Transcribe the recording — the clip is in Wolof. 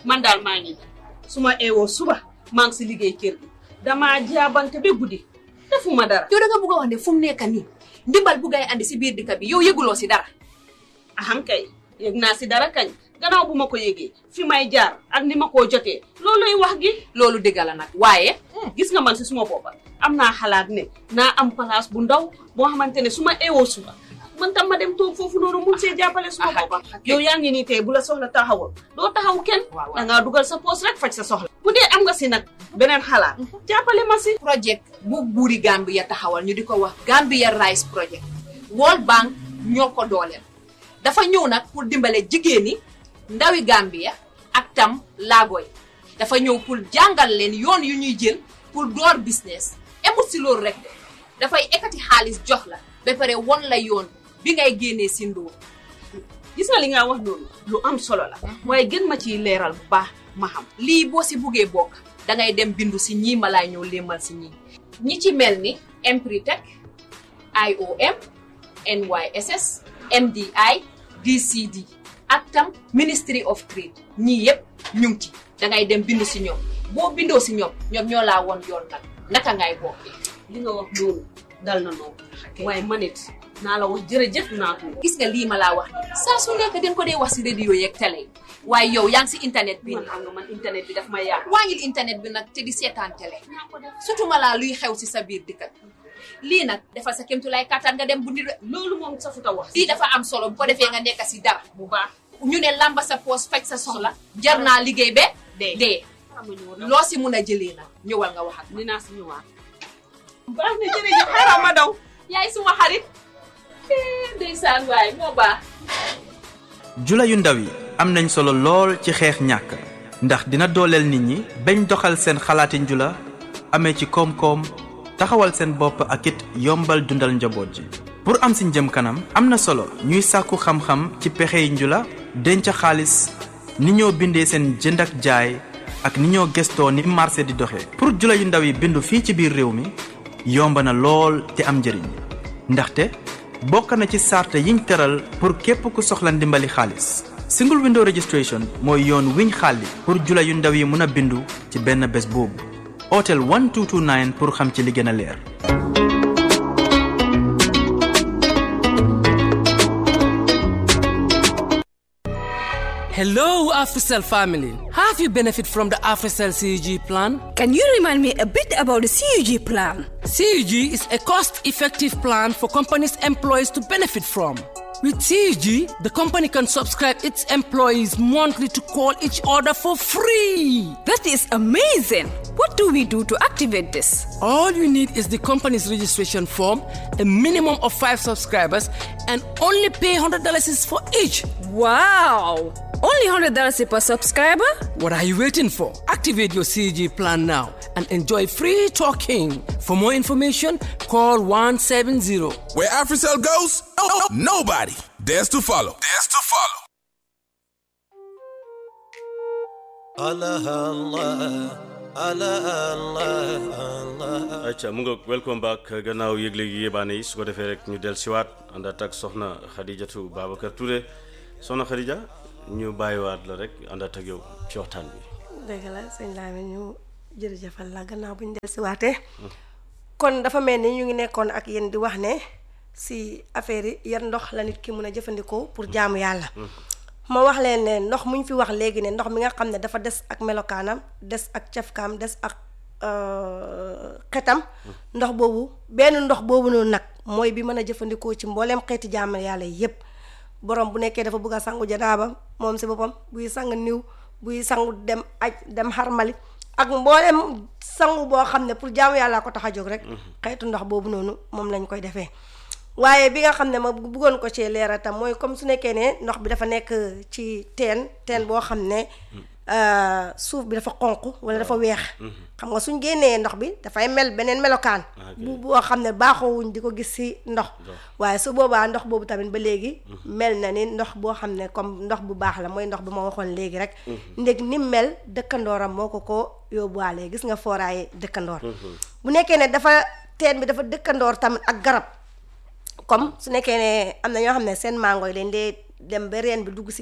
man daal maa ngi su ma eewoo suba maa ngi si liggéey kër gi damaa jaabante ba guddi defuma dara yow da nga bugg a wax ne fu mu nekk nii ndimbal bu ngay andi si biir dëkk bi yow yëguloo si dara aham kay yëg naa si dara kañ gannaaw bu ma ko yëgee fi may jaar ak ni ma koo jotee looluy wax gi loolu dëgg la nag waaye gis nga man si suma boppa am naa xalaat ne naa am place bu ndaw boo xamante ne su ma eewoo suba man tam ma dem toog foofu noonu mun see jàppale suma boppa yow yaa ngi nii tey bu la soxla taxawal doo taxaw kenn da ngaa dugal sa poos rek faj sa soxla bu dee am nga si nag beneen xalaat jàppale ma si projet bu buuri Gambia taxawal ñu di ko wax Gambia Rice Project World Bank ñoo ko dooleel dafa ñëw nag pour dimbale jigéen ñi ndawi Gambia ak tam laago yi dafa ñëw pour jàngal leen yoon yu ñuy jël pour door business emut si loolu rek de dafay ekkati xaalis jox la ba pare won la yoon bi ngay génnee si ndóor gis nga li nga wax noonu lu am solo la waaye gën ma ciy leeral bu baax ma xam lii boo si buggee bokk dangay dem bindu si ñii ma laay ñëw léemal si ñii ñi ci mel ni Empritech IOM NYSS MDI DCD ak tam Ministry of Trade ñii yëpp ñu ngi ci dangay dem bindu si ñoom boo bindoo si ñoom ñoom ñoo laa woon yoon nag naka ngay bokkee li nga wax noonu dal na noonu waaye man it naa la wax jërëjëf naa ko gis nga lii ma laa wax ni saa su nekk den ko dee wax si radio yeeg télé yi waaye yow yaa ngi si internet bi man xam nga man internet bi daf may yàq wàññil internet bi nag te di seetaan télé surtout ma laa luy xew si sa biir dëkk lii nag defal sa kémtu lay kattan nga dem bu ndi loolu moom safuta wax lii dafa am solo bu ko defee nga nekk si dara bu baax ñu ne lamba sa poos faj sa soxla jar naa liggéey be dee loo si mun a jëlee nag ñëwal nga wax ak ni naa si ñëwaat baax na jërëjëf xaaral ma daw yaay suma xarit ndeysaan waay moo baax jula yu ndaw yi am nañ solo lool ci xeex ñàkk ndax dina dooleel nit ñi bañ doxal seen xalaati njula amee ci koom-koom taxawal seen bopp ak it yombal dundal njaboot ji pour am si njëm kanam am na solo ñuy sàkku xam-xam ci pexey njula denc xaalis ni ñoo bindee seen jënd ak jaay ak ni ñoo gestoo ni marché di doxee pour jula yu ndaw yi bindu fii ci biir réew mi yomb na lool te am njëriñ ndaxte bokk na ci sart yiñ tëral pour képp ku soxla ndimbali xaalis single window registration mooy yoon wiñ xàlli pour jula yu ndaw yi mën a bindu ci benn bés boobu hôtel 1229 pour xam ci li gën a leer Hello, AfriCell family. Have you benefit from the AfriCell CUG plan? Can you remind me a bit about the CUG plan? CUG is a cost-effective plan for companies' employees to benefit from. With CUG, the company can subscribe its employees monthly to call each other for free. That is amazing. What do we do to activate this? All you need is the company's registration form, a minimum of five subscribers, and only pay $100 is for each. Wow! Only $100 per subscriber? What are you waiting for? Activate your CG plan now and enjoy free talking. For more information, call 170. Where AfriCell goes, nobody dares to follow. Dares to follow. Allah Allah Allah Allah Allah acca mu nga welcome back gannaaw yëgle gi yébaane yi su ko defee rek ñu del siwaat àndaat ak soxna Xadijatu Babacar Touré soxna Xadija ñu bàyyiwaat la rek àndaat ak yow ci waxtaan bi dëgg la sëñ Lamine ñu jërëjëfal la gannaaw bu ñu del si waatee kon dafa mel ni ñu ngi nekkoon ak yéen di wax ne si affaire yi yan ndox la nit ki mun a jëfandikoo pour jaamu yàlla ma wax leen ne ndox mu ñu fi wax léegi ne ndox mi nga xam ne dafa des ak melokaanam des ak cafkaam des ak xetam ndox boobu benn ndox boobu noonu nag mooy bi mën a jëfandikoo ci mbooleem xeeti jaamu yàlla yépp borom bu nekkee dafa bëgg a sangu janaaba moom si boppam buy sang niw buy sangu dem aj dem xarmali ak mboolem sangu boo xam ne pour jaamu yàlla ko tax a jóg rek xeetu ndox boobu noonu moom lañ koy defee waaye bi nga xam ne ma bëggoon ko ci leeral tam mooy comme su nekkee ne ndox bi dafa nekk ci teen teen boo xam ne suuf bi dafa xonq wala dafa weex xam nga suñ génnee ndox bi dafay mel beneen melokaan bu boo xam ne baaxoowuñ di ko gis ci ndox waaye su boobaa ndox boobu tamit ba léegi mel na ni ndox boo xam ne comme ndox bu baax la mooy ndox bi ma waxoon léegi rek ndég ni mel dëkkandooram moo ko ko yóbbuwaale gis nga fooraaye dëkkandoor bu nekkee ne dafa teen bi dafa dëkkandoor tamit ak garab comme su nekkee ne am na ñoo xam ne seen mango yi dañ dee dem ba reen bi dugg si